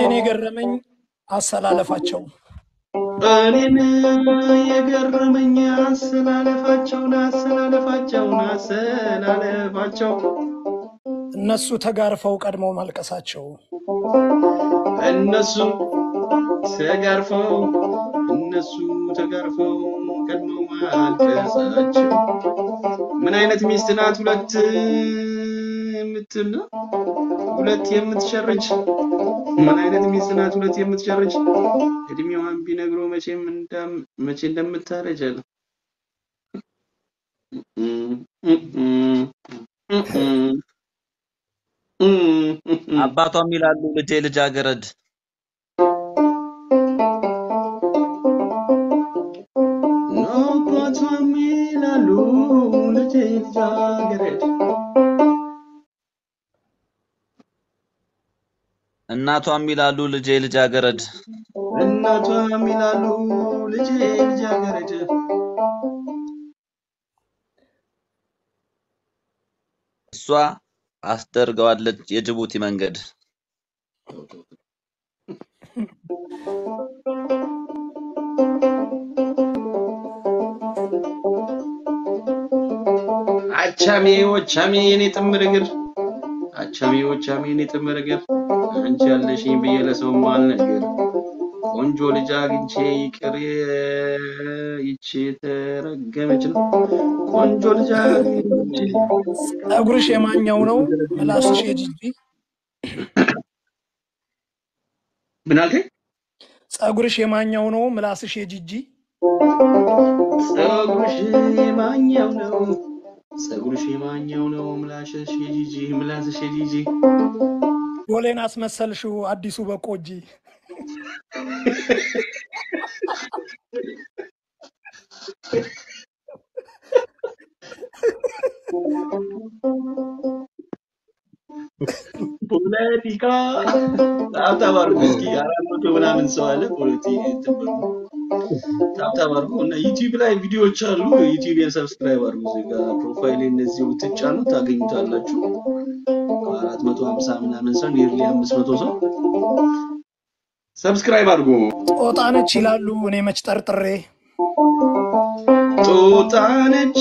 እኔን የገረመኝ አሰላለፋቸው እኔን የገረመኝ አሰላለፋቸውን አሰላለፋቸውን አሰላለፋቸው እነሱ ተጋርፈው ቀድመው ማልቀሳቸው እነሱ ተጋርፈው እነሱ ተጋርፈው ቀድመው ማልቀሳቸው ምን አይነት ሚስት ናት? ሁለት የምትል ነው ሁለት የምትሸርጅ ምን አይነት ሚስት ናት? ሁለት የምትሸርጅ እድሜዋን ቢነግሮ መቼም እንዳም መቼ እንደምታረጅ አለ። አባቷም ይላሉ ልጄ ልጃገረድ አባቷም ይላሉ ልጄ ልጃገረድ እናቷም ይላሉ ልጄ ልጃገረድ እናቷም ይላሉ ልጄ ልጃገረድ እሷ አስደርገዋለች የጅቡቲ መንገድ አቻሜ ወቻሜ የኔ ጥምር እግር አቻሜ ወቻሜ የኔ ጥምር እግር አንቺ ያለሽኝ ብዬ ለሰው ማልነገር ቆንጆ ልጅ አግኝቼ ይቅር ይቺ የተረገመች ነው ቆንጆ ልጅ አግኝቼ ፀጉርሽ የማኛው ነው ምላስሽ የጂጂ ምን አልከኝ? ፀጉርሽ የማኛው ነው ምላስሽ የጂጂ ፀጉርሽ የማኛው ነው ፀጉርሽ የማኛው ነው ምላስሽ የጂጂ ምላስሽ የጂጂ ዶሌን አስመሰልሽው አዲሱ በቆጂ ፖለቲካ ታብታብ አድርጉ እስኪ አራት መቶ ምናምን ሰው አለ ፖለቲ እንትን በሉ ታብታብ አድርጉ እና ዩቲዩብ ላይ ቪዲዮዎች አሉ ዩቲዩብን ሰብስክራይብ አድርጉ እዚህ ጋር ፕሮፋይል እነዚህ ብትጫኑ ታገኙታላችሁ አራት መቶ ሀምሳ ምናምን ሰው ኒርሊ አምስት መቶ ሰው ሰብስክራይብ አድርጉ ጦጣነች ይላሉ እኔ መች ጠርጥሬ ጦጣነች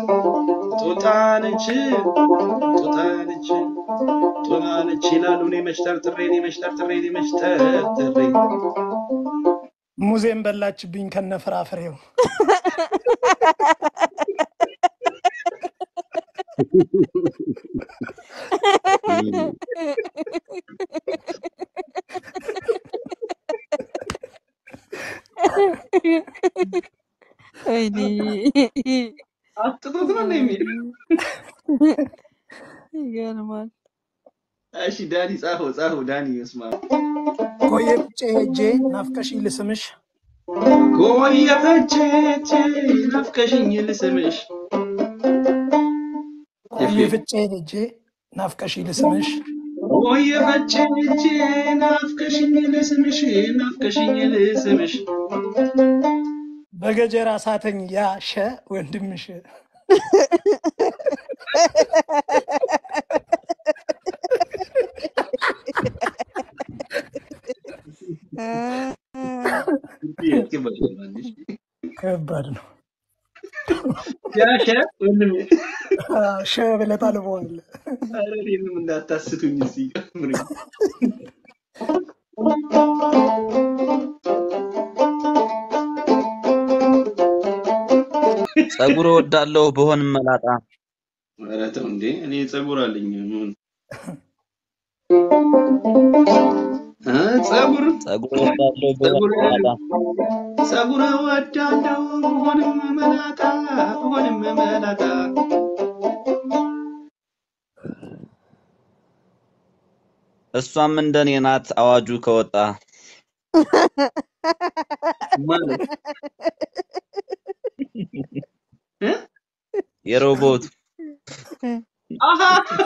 ጦጣነች ጦጣነች ጦጣነች ይላሉ እኔ መች ጠርጥሬ እኔ መች ጠርጥሬ እኔ መች ጠርጥሬ ሙዜም በላችብኝ ከነ ፍራፍሬው ወይኔ አጥቶት ነው የሚል ይገርማል። እሺ ዳኒ ጻፈው ጻፈው ዳኒ ይስማ ቆየ ፍጬ ሄጄ ናፍቀሽኝ ልስምሽ ቆየ ፈቼቼ ናፍቀሽኝ ልስምሽ ቆየ ፍጬ ሄጄ ናፍቀሽኝ ልስምሽ ቆየ ፈቼቼ ናፍቀሽኝ ልስምሽ ናፍቀሽኝ ልስምሽ በገጀራ ሳተኝ ያ ሸ ወንድምሽ ከባድ ነው። ያሸ ወንድሜ ሸ ብለህ ታልፈዋለህ። ኧረ እኔንም እንዳታስቱኝ እስኪ ጨምሩኝ። ጸጉር እወዳለሁ ብሆን መላጣ ኧረ ተው እንዴ እኔ ፀጉር አለኝ ምን እ ፀጉር ጸጉር እወዳለሁ ብሆን ፀጉር መላጣ ፀጉር እወዳለሁ ብሆንም መላጣ ብሆንም መላጣ እሷም እንደኔ ናት አዋጁ ከወጣ ማለት እ የሮቦት አሃ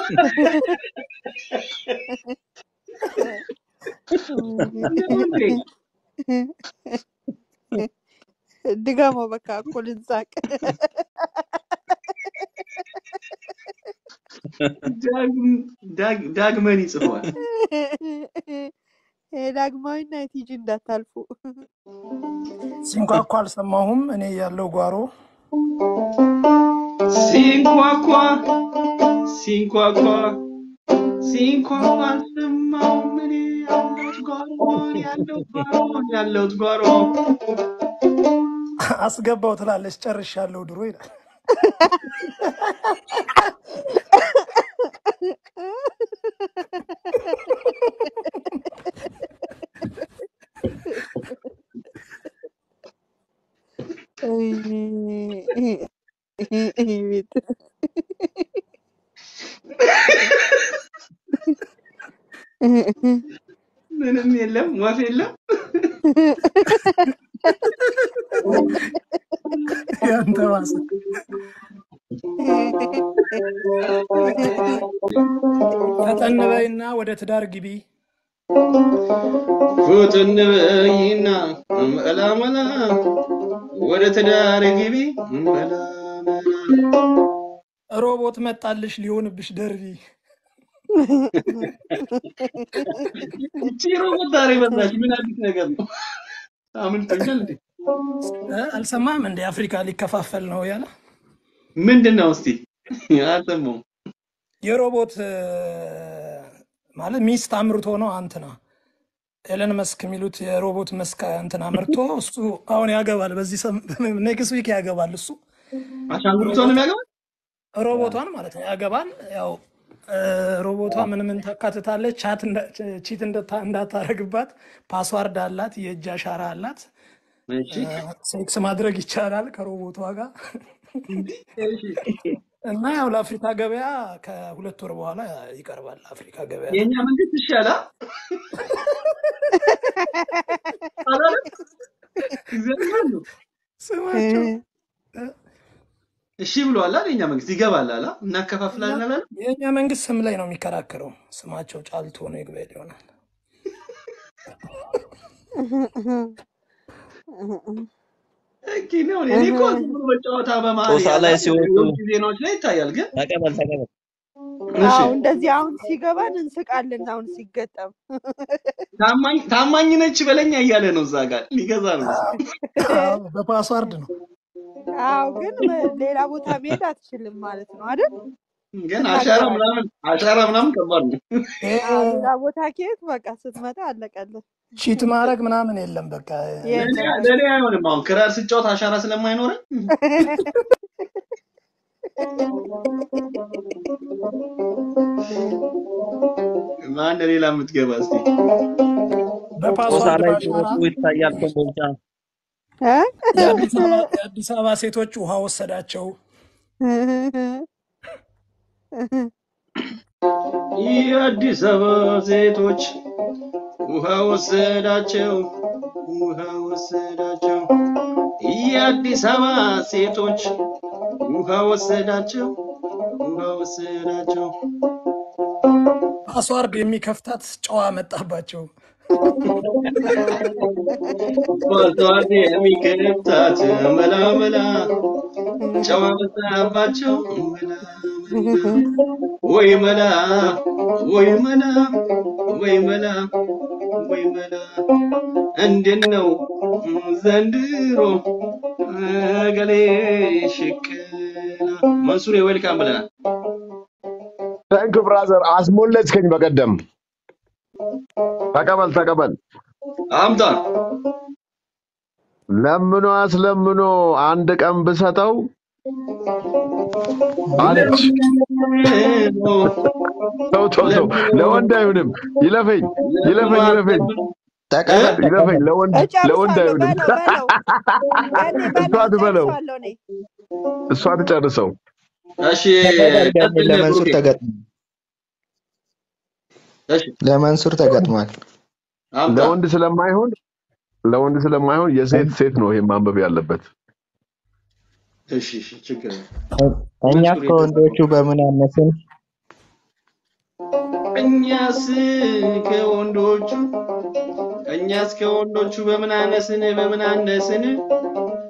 ነው እንዴ? ድገመው በቃ እኮ ልንሳቅ። ዳግም ዳግ- ዳግመን ይጽፈዋል። የዳግማዊና የቲጂ እንዳታልፉ። ሲንኳኳ አልሰማሁም። እኔ ያለው ጓሮ ሲንኳኳ ሲንኳኳ ሲንኳኳ አልሰማሁም እኔ ያለሁት ጓሮ እኔ ያለሁት ጓሮ እኔ ያለሁት ጓሮ አስገባው ትላለች። ጨርሻለሁ ድሮ ይላል። ቤት ምንም የለም ወፍ የለም ያንተ ባሰ። ፈጠን በይና ወደ ትዳር ግቢ። ፉትን በይና መላ መላ ወደ ትዳር ግቢ መላ መላ ሮቦት መጣልሽ ሊሆንብሽ ደርቢ። እቺ ሮቦት ዛሬ መጣች ምን አዲስ ነገር ነው አምልጦኛል እንዴ እ አልሰማም እንደ አፍሪካ ሊከፋፈል ነው ያለ ምንድን ነው እስቲ አልሰማሁም የሮቦት እ፣ ማለት ሚስት አምርቶ ነው አንትና ኤለን መስክ የሚሉት የሮቦት መስክ እንትን አምርቶ እሱ አሁን ያገባል። በዚህ ኔክስት ዊክ ያገባል። እሱ አሻንጉሊቷን የሚያገባ ሮቦቷን ማለት ነው ያገባል። ያው እ፣ ሮቦቷ ምን ምን ታካትታለች? ቻት እንዳ- ቺት እንደታ- እንዳታረግባት ፓስዋርድ አላት፣ የእጅ አሻራ አላት። እሺ እ፣ ሴክስ ማድረግ ይቻላል ከሮቦቷ ጋር እሺ እና ያው ለአፍሪካ ገበያ ከሁለት ወር በኋላ ይቀርባል። ለአፍሪካ ገበያ የእኛ መንግስት ይሻላል አላለም እግዚአብሔር ነው ስማቸው እሺ ብሏል አይደል? የእኛ መንግስት ይገባል አላ እናከፋፍላለን አላለም? የእኛ መንግስት ስም ላይ ነው የሚከራከረው። ስማቸው ጫልቶ ነው ይግባል ይሆናል። ኦኬ ነው። እኔ እኮ ዝም ብሎ በጨዋታ በመሀል ጦሳ ያለ ላይ ሲወጡ የውጭ ዜናዎች ላይ ይታያል። ግን ተቀበል ተቀበል። እሺ አዎ እንደዚህ አሁን ሲገባን እንስቃለን። አሁን ሲገጠም ታማኝ ታማኝ ነች በለኛ እያለ ነው እዛ ጋር ሊገዛ ነው መሰለኝ። አዎ፣ በፓስዋርድ ነው። አዎ ግን ሌላ ቦታ መሄድ አትችልም ማለት ነው አይደል? ግን አሻራ ምናምን አሻራ ምናምን ከባድ ነው። ይሄ አዎ ሌላ ቦታ ከሄድ በቃ ስትመጣ አለቀልን። ቺት ማድረግ ምናምን የለም። በቃ ለእኔ የለም ለእኔ አይሆንም። አሁን ክራር ስጫወት አሻራ ስለማይኖረኝ ማን ሌላ የምትገባ እስቲ ጦሳ በፓስዋርድ ላይ በአሻራ ሲወጡ ይታያል ኮምቦልቻ። እ? የአዲስ አበባ የአዲስ አበባ ሴቶች ውሃ ወሰዳቸው። የአዲስ አበባ ሴቶች ውሃ ወሰዳቸው፣ ውሃ ወሰዳቸው። የአዲስ አበባ ሴቶች ውሃ ወሰዳቸው፣ ውሃ ወሰዳቸው። ፓስዋርድ የሚከፍታት ጨዋ መጣባቸው። ፓስዋርድ የሚከፍታት መላ መላ ጨዋ መጣባቸው መላ መላ ወይ መላ ወይ መላ ወይ መላ ወይ መላ እንዴት ነው ዘንድሮ ገሌ ሽቅላ መንሱሬ ዌልካም ብለናል። ታንክ ብራዘር አስሞለጭከኝ በቀደም ተቀበል ተቀበል አምጣ ለምኖ አስለምኖ አንድ ቀን ብሰጠው አለች ለምኖ ተው ተው ተው ለወንድ አይሆንም ይለፈኝ ይለፈኝ ይለፈኝ ተቀበል ይለፈኝ ለወንድ ለወንድ እጨርሳለሁ። አይሆንም በለው በለው ያኔ እሷ በለው ትበለው እጨርሳለሁ እኔ እሷ ትጨርሰው እሺ ተቀበል ደግሞ ቀጥል ለመንሱር ብሩኬ። ተገጥሟል። እሺ ለመንሱር ተገጥሟል። አምጣ ለወንድ ስለማይሆን ለወንድ ስለማይሆን የሴት ሴት ነው ይሄ ማንበብ ያለበት እሺ እሺ ችግር የለም። እኛ መንሱር ከወንዶቹ በምን አነስን? እኛስ ከወንዶቹ እኛስ ከወንዶቹ በምን አነስን በምን አነስን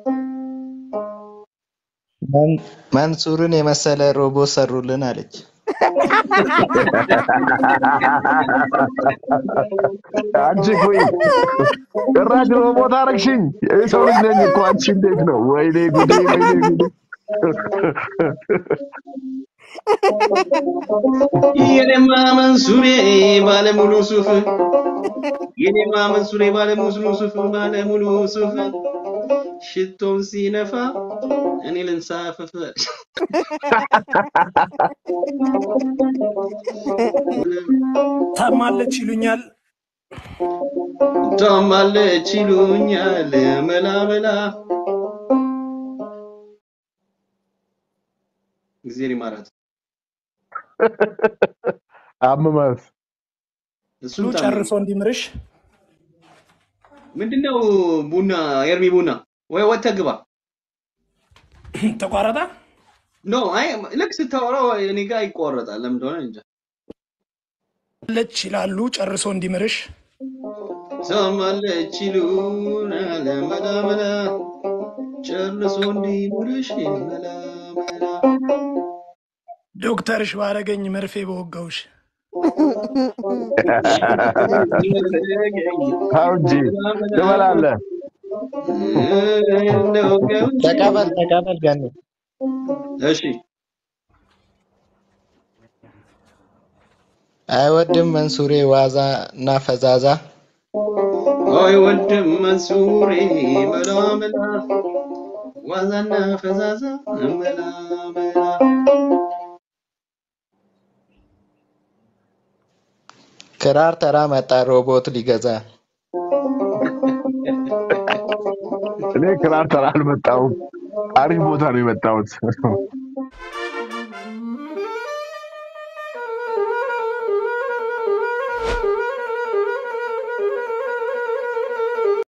መን- መንሱርን የመሰለ ሮቦት ሰሩልን አለች። አንቺ ቆይ ጭራሽ ሮቦት አረግሽኝ። የሰው ልጅ ነኝ እኮ አንቺ እንዴት ነው? ወይኔ ጉዴ፣ ወይኔ ጉዴ። የኔማ መንሱሬ ባለሙሉ ሱፍ የኔማ መንሱሬ ባለሙሉ ሱፍ ባለሙሉ ሱፍ ሽቶን ሲነፋ እኔ ልንሳፈፍ ታማለች ይሉኛል። ታማለች ይሉኛል መላ መላ እግዜር ይማራት አመማት ሉ እሱም ታመመ። ጨርሶ እንዲምርሽ ምንድነው ቡና ኤርሚ ቡና ወይ ወጥተህ ግባ ተቋረጠ። ኖ አይ ልክ ስታወራው እኔ ጋር ይቋረጣል ለምን እንደሆነ እንጃ ለች ይላሉ ጨርሶ እንዲምርሽ ታማለች ይሉናል መላ መላ ጨርሶ እንዲምርሽ መላ መላ ዶክተርሽ ባረገኝ መርፌ በወጋውሽ ተው እንጂ ትበላለህ። ተቀበል ተቀበል ገኒ እሺ አይወድም መንሱሬ ዋዛ እና ፈዛዛ አይ ወንድም መንሱሬ መላ መላ ዋዛና ፈዛዛ መላ መላ ክራር ተራ መጣ ሮቦት ሊገዛ እኔ ክራር ተራ አልመጣሁም። አሪፍ ቦታ ነው የመጣሁት።